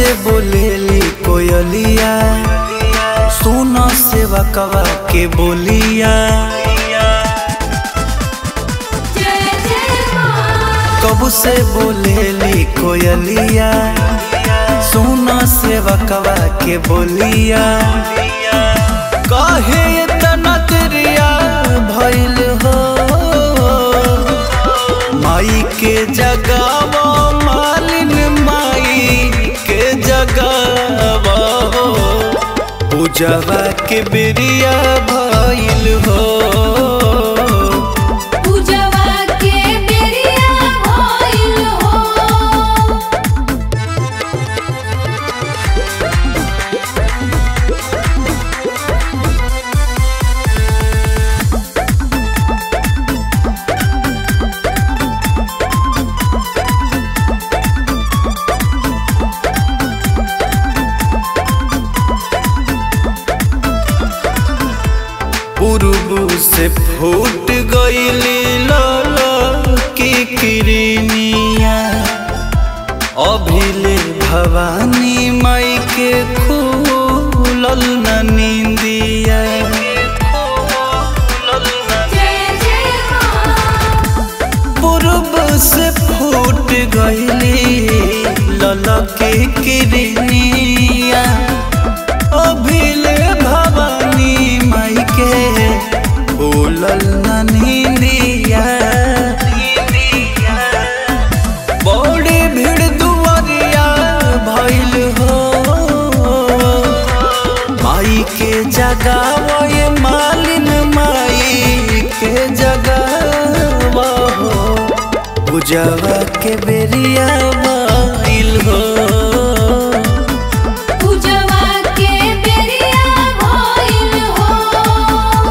से बोलेली कोयलिया सुन सेवा कवा के बोलिया जय जय माँ कब से बोलेली कोयलिया सुन सेवा कवा के बोलिया कहे इतना तेरिया भइल हो माई के जगावा मालिन माई के जगावा हो पूजवा के बेरिया भइल हो पूजवा के बेरिया भइल हो पूर्व से फूट गईली लाला की किरनिया अभिले भवानी माई के खुलल न निंदिया जय जय माँ पूर्व से फूट गईली लाला के किरनिया अभिले भवानी माई के खुलल न निंदिया बड़ी भीड़ दुआरिया भइल हो माई के जगावा ये मालिन माई के जगावा हो पूजवा के बेरिया भइल हो पूजवा के बेरिया भइल हो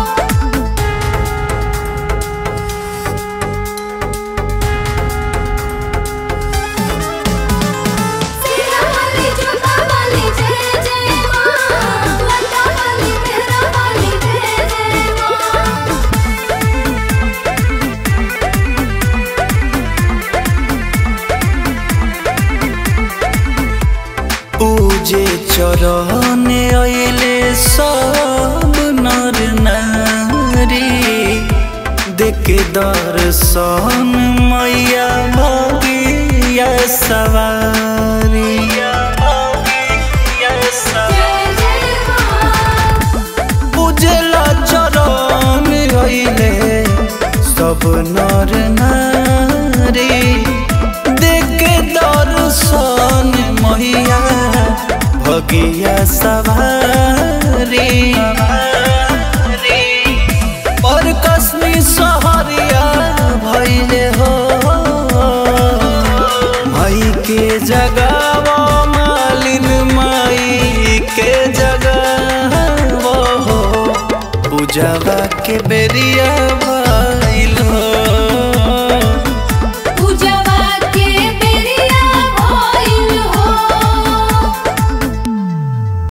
सीता वाली जोता वाली जय जय माँ लता वाली मेहरा वाली जय जय माँ पूजे चरण अइले सब नर नारी देखे दर्शन मैया भगिया सवारी जय जय माँ पूजला चरण अइले सब नर नारी देखे दर्शन मैया भगिया सवारी और कश्मी सहरिया भइले हो माई के जगावा मालिन माई के जगावा हो पूजवा के बेरिया